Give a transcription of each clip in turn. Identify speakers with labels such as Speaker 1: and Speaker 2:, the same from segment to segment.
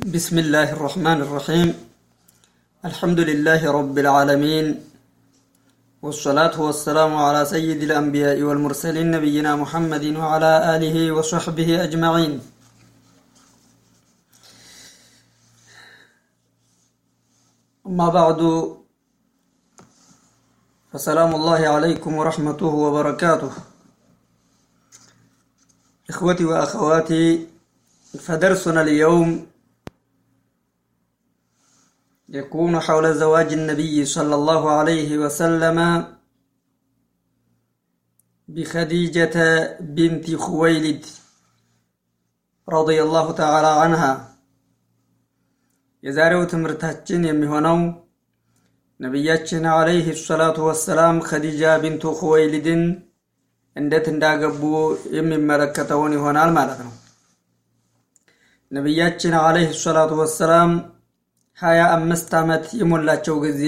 Speaker 1: بسم الله الرحمن الرحيم الحمد لله رب العالمين والصلاة والسلام على سيد الأنبياء والمرسلين نبينا محمد وعلى آله وصحبه أجمعين أما بعد فسلام الله عليكم ورحمته وبركاته إخوتي وأخواتي فدرسنا اليوم يكون حول زواج النبي صلى الله عليه وسلم بخديجة بنت خويلد رضي الله تعالى عنها የዛሬው ትምህርታችን የሚሆነው ነቢያችን አለይህ ሰላቱ ወሰላም ኸዲጃ ቢንቱ ኹወይሊድን እንዴት እንዳገቡ የሚመለከተውን ይሆናል ማለት ነው። ነቢያችን አለይህ ሰላቱ ወሰላም ሀያ አምስት ዓመት የሞላቸው ጊዜ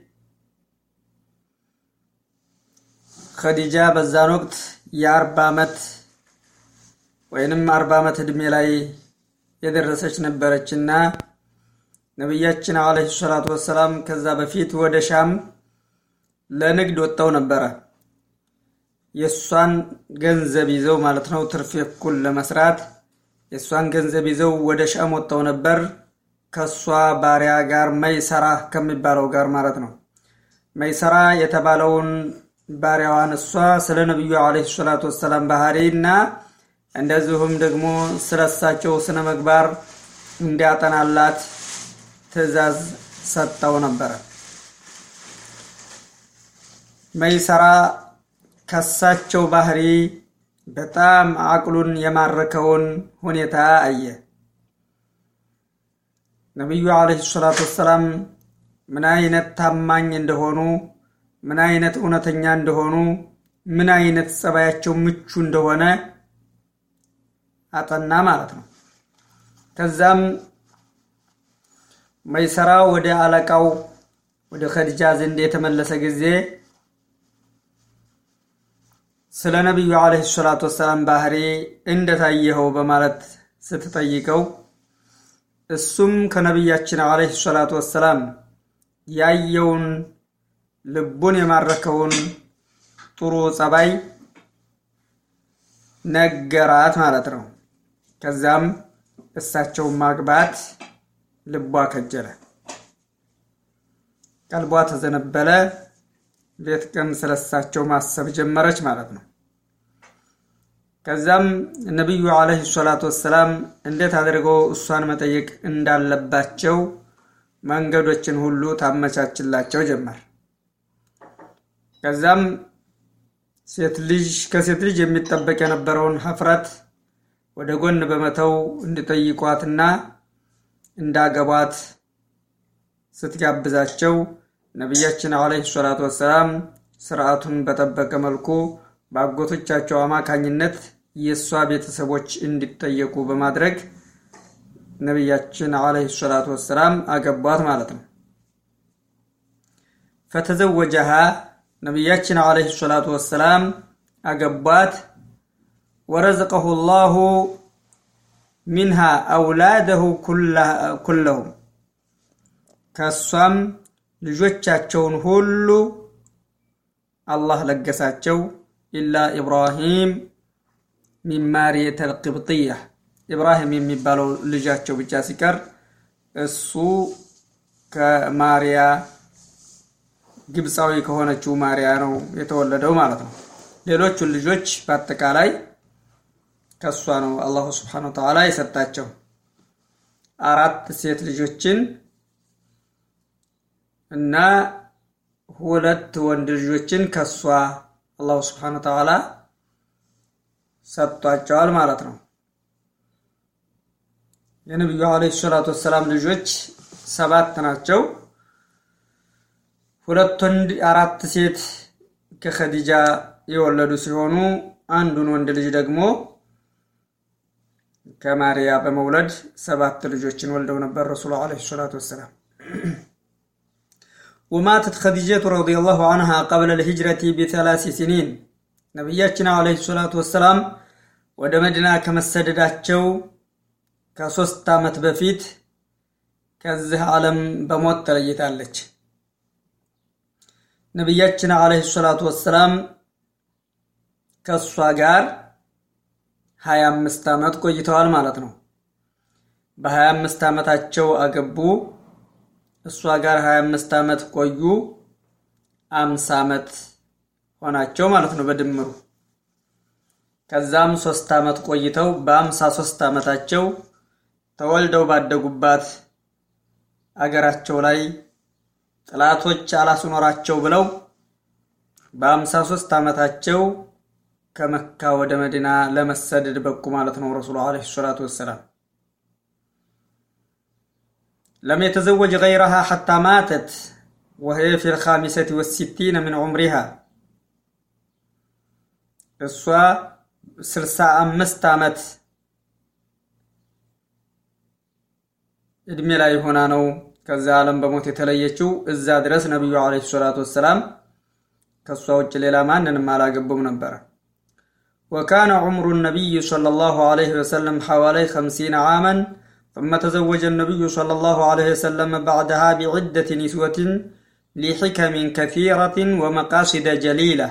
Speaker 1: ኸዲጃ በዛን ወቅት የአርባ ዓመት ወይንም አርባ ዓመት ዕድሜ ላይ የደረሰች ነበረችና ነቢያችን አለይሂ ሰላቱ ወሰላም ከዛ በፊት ወደ ሻም ለንግድ ወጥተው ነበረ። የእሷን ገንዘብ ይዘው ማለት ነው፣ ትርፍ እኩል ለመስራት የእሷን ገንዘብ ይዘው ወደ ሻም ወጥተው ነበር። ከእሷ ባሪያ ጋር መይሰራ ከሚባለው ጋር ማለት ነው። መይሰራ የተባለውን ባሪያዋን እሷ ስለ ነቢዩ አለይሂ ሰላቱ ወሰላም ባህሪ እና እንደዚሁም ደግሞ ስለ እሳቸው ስነ ምግባር እንዲያጠናላት ትዕዛዝ ሰጠው ነበረ። መይሰራ ከሳቸው ባህሪ በጣም አቅሉን የማረከውን ሁኔታ አየ። ነቢዩ አለይሂ ሰላቱ ወሰላም ምን አይነት ታማኝ እንደሆኑ፣ ምን አይነት እውነተኛ እንደሆኑ፣ ምን አይነት ጸባያቸው ምቹ እንደሆነ አጠና ማለት ነው። ከዛም መይሰራ ወደ አለቃው ወደ ኸዲጃ ዘንድ የተመለሰ ጊዜ ስለ ነቢዩ አለይሂ ሰላቱ ወሰላም ባህሪ እንደታየኸው በማለት ስትጠይቀው እሱም ከነቢያችን አለይሂ ሰላቱ ወሰላም ያየውን ልቡን የማረከውን ጥሩ ጸባይ ነገራት ማለት ነው። ከዛም እሳቸውን ማግባት ልቧ ከጀለ፣ ቀልቧ ተዘነበለ። ሌት ቀን ስለሳቸው ማሰብ ጀመረች ማለት ነው። ከዛም ነቢዩ አለይሂ ሰላቱ ወሰላም እንዴት አድርገው እሷን መጠየቅ እንዳለባቸው መንገዶችን ሁሉ ታመቻችላቸው ጀመር። ከዛም ሴት ልጅ ከሴት ልጅ የሚጠበቅ የነበረውን ሀፍረት ወደ ጎን በመተው እንዲጠይቋትና እንዳገቧት ስትጋብዛቸው ነቢያችን አለይሂ ሰላቱ ወሰላም ስርዓቱን በጠበቀ መልኩ በአጎቶቻቸው አማካኝነት የእሷ ቤተሰቦች እንዲጠየቁ በማድረግ ነቢያችን አለይሂ ሰላቱ ወሰላም አገቧት ማለት ነው። ፈተዘወጀሃ ነቢያችን አለይሂ ሰላቱ ወሰላም አገቧት። ወረዘቀሁ ላሁ ሚንሃ አውላደሁ ኩለሁም ከእሷም ልጆቻቸውን ሁሉ አላህ ለገሳቸው። ኢላ ኢብራሂም ሚን ማርየተ ልቅብጥያ ኢብራሂም የሚባለው ልጃቸው ብቻ ሲቀር እሱ ከማርያ ግብፃዊ ከሆነችው ማርያ ነው የተወለደው ማለት ነው። ሌሎቹን ልጆች በአጠቃላይ ከእሷ ነው አላሁ ስብሓነሁ ወተዓላ የሰጣቸው አራት ሴት ልጆችን እና ሁለት ወንድ ልጆችን ከሷ አላሁ ስብሓነሁ ወተዓላ ሰጥቷቸዋል ማለት ነው። የነቢዩ አለይሂ ሰላቱ ወሰላም ልጆች ሰባት ናቸው። ሁለት ወንድ፣ አራት ሴት ከኸዲጃ የወለዱ ሲሆኑ አንዱን ወንድ ልጅ ደግሞ ከማርያ በመውለድ ሰባት ልጆችን ወልደው ነበር ረሱሉ አለይሂ ሰላቱ ወሰላም። ወማተት ኸዲጀቱ ረዲየላሁ አንሃ ቀብለ ልሂጅረቲ ቢሰላሲ ሲኒን ነቢያችን አለይሂ ሰላቱ ወሰላም ወደ መዲና ከመሰደዳቸው ከሶስት ዓመት በፊት ከዚህ ዓለም በሞት ተለይታለች። ነቢያችን ዓለይሂ ሰላቱ ወሰላም ከእሷ ጋር ሀያ አምስት ዓመት ቆይተዋል ማለት ነው። በሀያ አምስት ዓመታቸው አገቡ። እሷ ጋር ሀያ አምስት ዓመት ቆዩ። አምሳ ዓመት ሆናቸው ማለት ነው በድምሩ። ከዛም ሶስት ዓመት ቆይተው በአምሳ ሶስት ዓመታቸው ተወልደው ባደጉባት አገራቸው ላይ ጥላቶች አላስኖራቸው ብለው በአምሳ ሶስት ዓመታቸው ከመካ ወደ መዲና ለመሰደድ በቁ ማለት ነው። ረሱሉ ዓለይሂ ሰላቱ ወሰላም ለም የተዘወጅ ገይረሃ ሐታ ማተት ወህየ ፊ ልኻሚሰት ወሲቲነ ምን ዑምሪሃ እሷ ስልሳ አምስት ዓመት እድሜ ላይ ሆና ነው ከዛ ዓለም በሞት የተለየችው። እዛ ድረስ ነቢዩ ዓለይሂ ሰላቱ ወሰላም ከእሷ ውጭ ሌላ ማንንም አላገቡም ነበረ። ወካነ ዑምሩ ነቢይ ሰለላሁ ዓለይሂ ወሰለም ሐዋላይ ኸምሲነ ዓመን ثم تزوج النبي صلى الله عليه وسلم بعدها بعدة نسوة لحكم كثيرة ومقاصد جليلة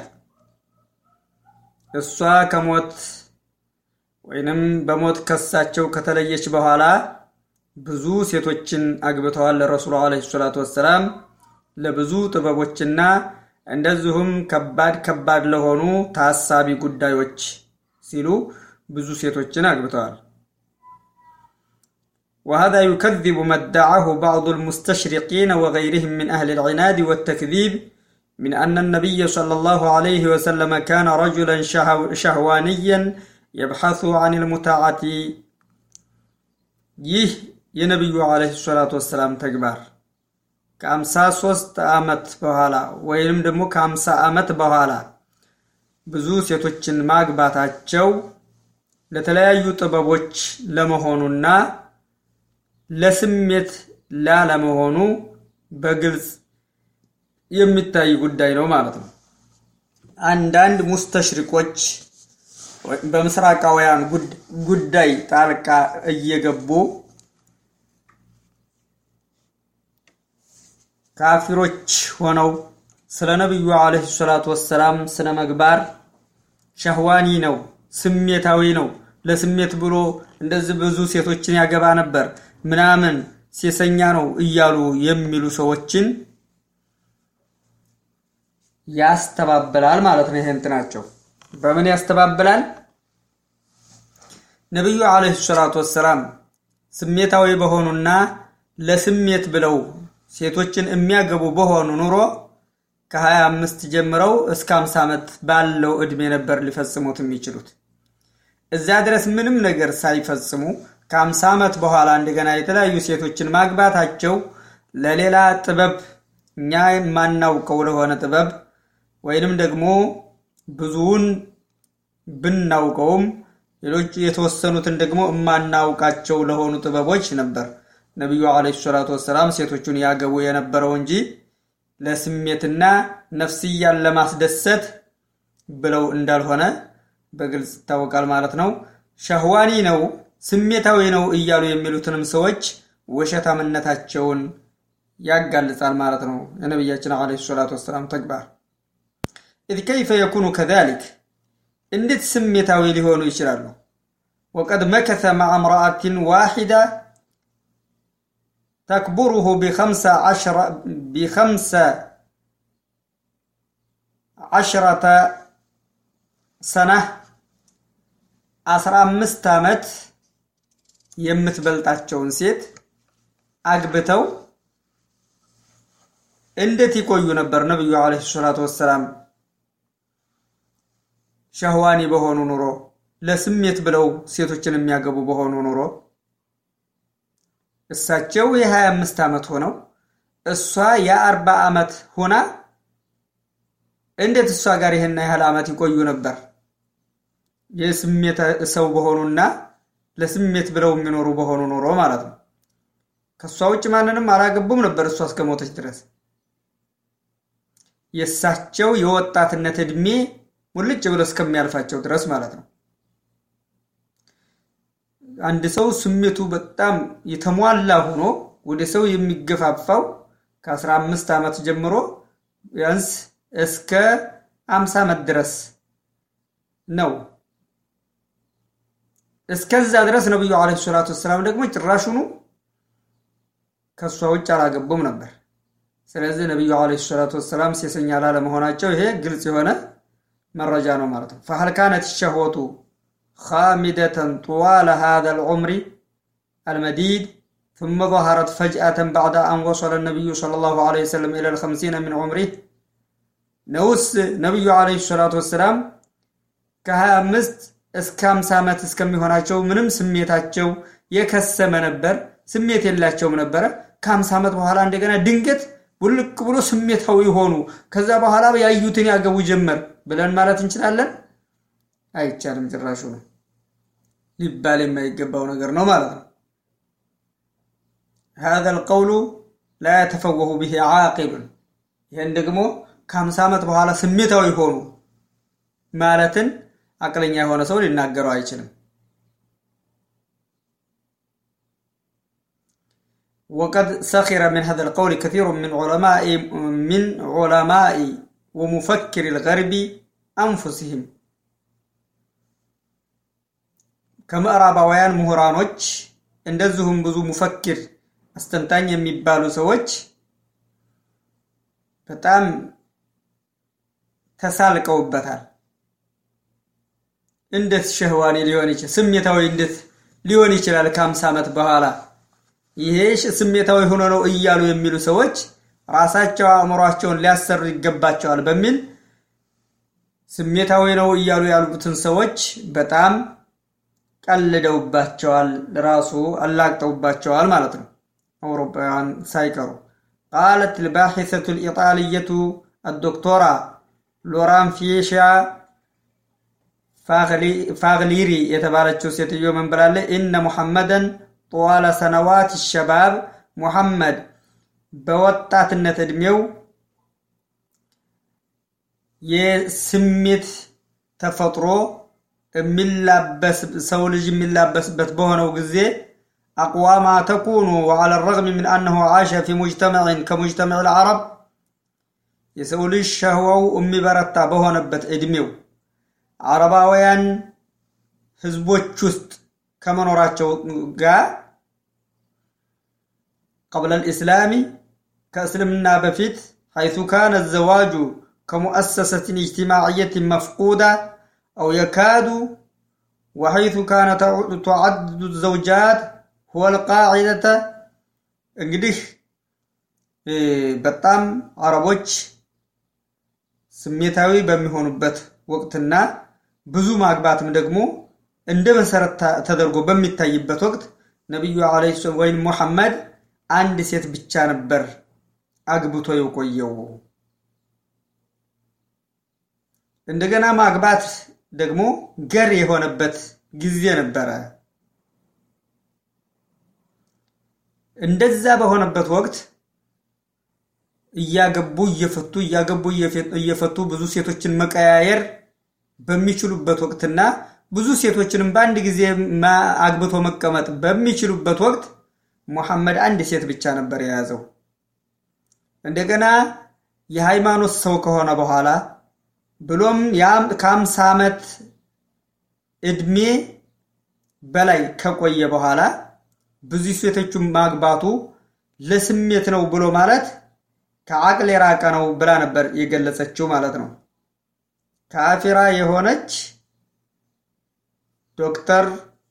Speaker 1: እሷ ከሞት ወይንም በሞት ከሳቸው ከተለየች በኋላ ብዙ ሴቶችን አግብተዋል። ለረሱሉ ዓለይሂ ሰላቱ ወሰላም ለብዙ ጥበቦችና እንደዚሁም ከባድ ከባድ ለሆኑ ታሳቢ ጉዳዮች ሲሉ ብዙ ሴቶችን አግብተዋል። وهذا يكذب ما ادعاه بعض المستشرقين وغيرهم من أهل العناد والتكذيب من أن النبي صلى الله عليه وسلم كان رجلا شهوانيا يبحث عن المتعة ይህ የነቢዩ ዓለይሂ ሰላቱ ወሰላም ተግባር ከአምሳ ሶስት ዓመት በኋላ ወይንም ደግሞ ከአምሳ ዓመት በኋላ ብዙ ሴቶችን ማግባታቸው ለተለያዩ ጥበቦች ለመሆኑና ለስሜት ላለመሆኑ በግልጽ የሚታይ ጉዳይ ነው ማለት ነው። አንዳንድ ሙስተሽሪቆች በምስራቃውያን ጉዳይ ጣልቃ እየገቡ ካፊሮች ሆነው ስለ ነቢዩ ዓለይሂ ሰላቱ ወሰላም ስነ ምግባር ሸህዋኒ ነው፣ ስሜታዊ ነው፣ ለስሜት ብሎ እንደዚህ ብዙ ሴቶችን ያገባ ነበር ምናምን ሴሰኛ ነው እያሉ የሚሉ ሰዎችን ያስተባብላል ማለት ነው። ይሄ እንትናቸው በምን ያስተባብላል? ነቢዩ ዓለይሂ ሰላቱ ወሰላም ስሜታዊ በሆኑና ለስሜት ብለው ሴቶችን የሚያገቡ በሆኑ ኑሮ ከሀያ አምስት ጀምረው እስከ አምሳ ዓመት ባለው ዕድሜ ነበር ሊፈጽሙት የሚችሉት። እዚያ ድረስ ምንም ነገር ሳይፈጽሙ ከአምሳ ዓመት በኋላ እንደገና የተለያዩ ሴቶችን ማግባታቸው ለሌላ ጥበብ እኛ የማናውቀው ለሆነ ጥበብ ወይንም ደግሞ ብዙውን ብናውቀውም ሌሎች የተወሰኑትን ደግሞ የማናውቃቸው ለሆኑ ጥበቦች ነበር ነቢዩ ዓለይሂ ሰላቱ ወሰላም ሴቶቹን ያገቡ የነበረው እንጂ ለስሜትና ነፍስያን ለማስደሰት ብለው እንዳልሆነ በግልጽ ይታወቃል ማለት ነው። ሸህዋኒ ነው ስሜታዊ ነው እያሉ የሚሉትንም ሰዎች ውሸታምነታቸውን ያጋልጻል ማለት ነው። የነቢያችን ዓለይሂ ሰላቱ ወሰላም ተግባር ኢዝ ከይፈ የኩኑ ከዛሊክ እንዴት ስሜታዊ ሊሆኑ ይችላሉ? ወቀድ መከተ መዓ እምረአትን ዋሒዳ ተክቡሩሁ ቢኸምሰ ዓሽረተ ሰነህ አስራ አምስት ዓመት የምትበልጣቸውን ሴት አግብተው እንዴት ይቆዩ ነበር? ነቢዩ ዓለይሂ ሰላቱ ወሰላም ሸህዋኒ በሆኑ ኑሮ ለስሜት ብለው ሴቶችን የሚያገቡ በሆኑ ኑሮ እሳቸው የሀያ አምስት ዓመት ሆነው እሷ የአርባ ዓመት ሆና እንዴት እሷ ጋር ይህን ያህል ዓመት ይቆዩ ነበር? የስሜት ሰው በሆኑና ለስሜት ብለው የሚኖሩ በሆኑ ኑሮ ማለት ነው። ከእሷ ውጭ ማንንም አላገቡም ነበር እሷ እስከሞተች ድረስ የእሳቸው የወጣትነት ዕድሜ ሙልጭ ብሎ እስከሚያልፋቸው ድረስ ማለት ነው። አንድ ሰው ስሜቱ በጣም የተሟላ ሆኖ ወደ ሰው የሚገፋፋው ከ15 ዓመት ጀምሮ ቢያንስ እስከ 50 ዓመት ድረስ ነው። እስከዛ ድረስ ነቢዩ ዓለይሂ ሰላቱ ወሰላም ደግሞ ጭራሹኑ ከእሷ ውጭ አላገቡም ነበር። ስለዚህ ነቢዩ ዓለይሂ ሰላቱ ወሰላም ሴሰኛ ላለመሆናቸው ይሄ ግልጽ የሆነ መረጃ ነው ማለት ነው። ፈሀል ካነት ሸህወቱ ኻሚደተን ጡዋለ ሃዛል ዑምሪ አልመዲድ ثم ظهرت فجأة بعد أن وصل النبي صلى الله عليه وسلم إلى الخمسين من عمره ነውስ ነቢዩ ዓለይሂ ሰላቱ ወሰላም ከሀያ አምስት እስከ ሃምሳ ዓመት እስከሚሆናቸው ምንም ስሜታቸው የከሰመ ነበር፣ ስሜት የላቸውም ነበረ። ከሃምሳ ዓመት በኋላ እንደገና ድንገት ውልቅ ብሎ ስሜታዊ ሆኑ። ከዛ በኋላ ያዩትን ያገቡ ጀመር ብለን ማለት እንችላለን? አይቻልም። ጭራሹ ነው ሊባል የማይገባው ነገር ነው ማለት ነው። هذا القول لا يتفوه به عاقل ይህን ደግሞ ከሀምሳ ዓመት በኋላ ስሜታዊ ሆኑ ማለትን አቅለኛ የሆነ ሰው ሊናገረው አይችልም። ወቀድ ሰኺረ ምን ሀዘ ልቀውል ከሲሩ ምን ዑለማኢ ወሙፈክር ልገርቢ አንፉሲህም ከምዕራባውያን ምሁራኖች እንደዚሁም ብዙ ሙፈክር አስተንታኝ የሚባሉ ሰዎች በጣም ተሳልቀውበታል። እንዴት ሸህዋኔ ሊሆን ይችላል? ስሜታዊ እንዴት ሊሆን ይችላል? ከአምሳ ዓመት በኋላ ይሄ ስሜታዊ ሆኖ ነው እያሉ የሚሉ ሰዎች ራሳቸው አእምሯቸውን ሊያሰሩ ይገባቸዋል በሚል ስሜታዊ ነው እያሉ ያሉትን ሰዎች በጣም ቀልደውባቸዋል፣ ራሱ አላግጠውባቸዋል ማለት ነው። አውሮፓውያን ሳይቀሩ ቃለት ልባሒሰቱ ልኢጣልየቱ አዶክቶራ ሎራን ፊሻ ፋግሊሪ የተባለችው ሴትዮ ምን ብላለች? ኢነ ሙሐመደን ጠዋለ ሰነዋት ሸባብ ሙሐመድ በወጣትነት ዕድሜው የስሜት ተፈጥሮ የሚላበስ ሰው ልጅ የሚላበስበት በሆነው ጊዜ አቅዋማ ተኩኑ ወዓለ ረግሚ ምን አነሁ ዓሸ ፊ ሙጅተመዕን ከሙጅተመዕ ልዓረብ የሰው ልጅ ሸህዋው የሚበረታ በሆነበት ዕድሜው አረባውያን ህዝቦች ውስጥ ከመኖራቸው ጋር ቀብለ ልእስላሚ ከእስልምና በፊት ሐይቱ ካነ ዘዋጁ ከሙአሰሰትን እጅትማዕየትን መፍቁዳ አው የካዱ ወሐይቱ ካነ ተዓድዱ ዘውጃት ሁወ ልቃዒደተ እንግዲህ በጣም አረቦች ስሜታዊ በሚሆኑበት ወቅትና ብዙ ማግባትም ደግሞ እንደ መሰረት ተደርጎ በሚታይበት ወቅት ነቢዩ ዓለይሂ ሰላም ወይም ሙሐመድ አንድ ሴት ብቻ ነበር አግብቶ የቆየው። እንደገና ማግባት ደግሞ ገር የሆነበት ጊዜ ነበረ። እንደዛ በሆነበት ወቅት እያገቡ እየፈቱ እያገቡ እየፈቱ ብዙ ሴቶችን መቀያየር በሚችሉበት ወቅትና ብዙ ሴቶችንም በአንድ ጊዜ አግብቶ መቀመጥ በሚችሉበት ወቅት ሙሐመድ አንድ ሴት ብቻ ነበር የያዘው። እንደገና የሃይማኖት ሰው ከሆነ በኋላ ብሎም ከአምሳ ዓመት ዕድሜ በላይ ከቆየ በኋላ ብዙ ሴቶችን ማግባቱ ለስሜት ነው ብሎ ማለት ከአቅል የራቀ ነው ብላ ነበር የገለጸችው ማለት ነው። ካፊራ የሆነች ዶክተር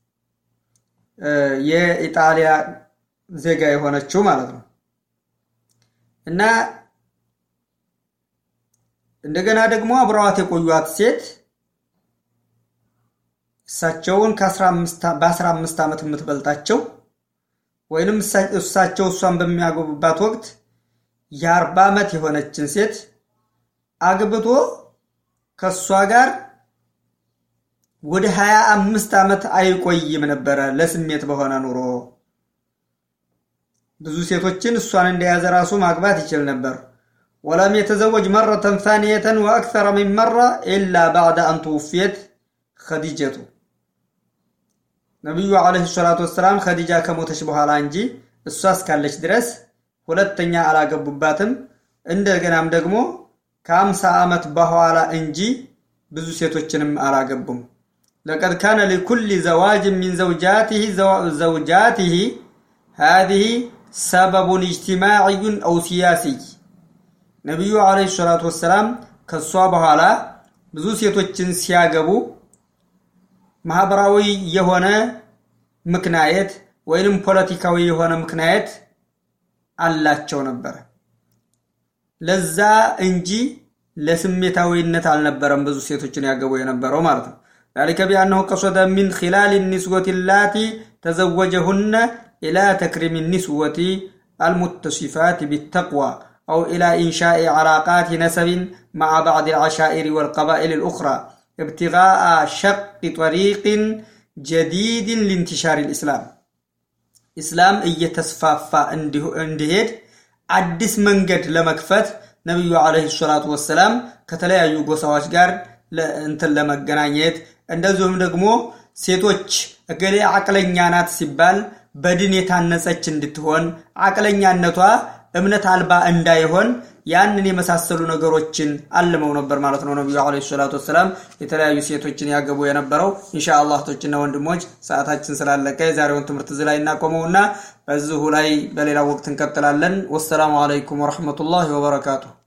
Speaker 1: የኢጣሊያ ዜጋ የሆነችው ማለት ነው እና እንደገና ደግሞ አብረዋት የቆዩት ሴት እሳቸውን በአስራ አምስት ዓመት የምትበልጣቸው ወይንም እሳቸው እሷን በሚያገቡባት ወቅት የአርባ ዓመት የሆነችን ሴት አግብቶ ከእሷ ጋር ወደ ሀያ አምስት ዓመት አይቆይም ነበረ ለስሜት በሆነ ኑሮ። ብዙ ሴቶችን እሷን እንደያዘ ራሱ ማግባት ይችል ነበር። ወለም የተዘወጅ መረተን ታንየተን ወአክተረ ሚን መራ ኢላ ባዕደ አን ትውፊየት ኸዲጀቱ ነቢዩ ዓለይሂ ሰላቱ ወሰላም ኸዲጃ ከሞተች በኋላ እንጂ እሷ እስካለች ድረስ ሁለተኛ አላገቡባትም። እንደገናም ደግሞ ከአምሳ ዓመት በኋላ እንጂ ብዙ ሴቶችንም አላገቡም። ለቀድ ካነ ሊኩል ዘዋጅ ሚን ዘውጃቲህ ዘውጃቲህ ሃዚህ ሰበቡን ኢጅቲማዕዩን አው ሲያሲይ ነቢዩ ዓለይሂ ሰላቱ ወሰላም ከእሷ በኋላ ብዙ ሴቶችን ሲያገቡ ማህበራዊ የሆነ ምክንያት ወይንም ፖለቲካዊ የሆነ ምክንያት አላቸው ነበር። ለዛ እንጂ ለስሜታዊነት አልነበረም ብዙ ሴቶችን ያገቡ የነበረው ማለት ነው። ذلك بأنه قصد من خلال النسوة اللاتي تزوجهن إلى تكريم النسوة المتصفات بالتقوى أو إلى إنشاء علاقات نسب مع بعض العشائر والقبائل الأخرى ابتغاء شق طريق جديد لانتشار الإسلام إسلام እየተስፋፋ እንዲሄድ አዲስ መንገድ ለመክፈት ነቢዩ ዓለይሂ ሰላቱ ወሰላም ከተለያዩ ጎሳዎች ጋር እንትን ለመገናኘት እንደዚሁም ደግሞ ሴቶች እገሌ አቅለኛ ናት ሲባል በድን የታነጸች እንድትሆን አቅለኛነቷ እምነት አልባ እንዳይሆን ያንን የመሳሰሉ ነገሮችን አልመው ነበር ማለት ነው። ነቢዩ ዓለይሂ ሰላቱ ወሰላም የተለያዩ ሴቶችን ያገቡ የነበረው። ኢንሻአላህ እህቶችና ወንድሞች ሰዓታችን ስላለቀ የዛሬውን ትምህርት እዚህ ላይ እናቆመውና በዚሁ ላይ በሌላ ወቅት እንቀጥላለን። ወሰላሙ አለይኩም ወረሕመቱላሂ ወበረካቱሁ።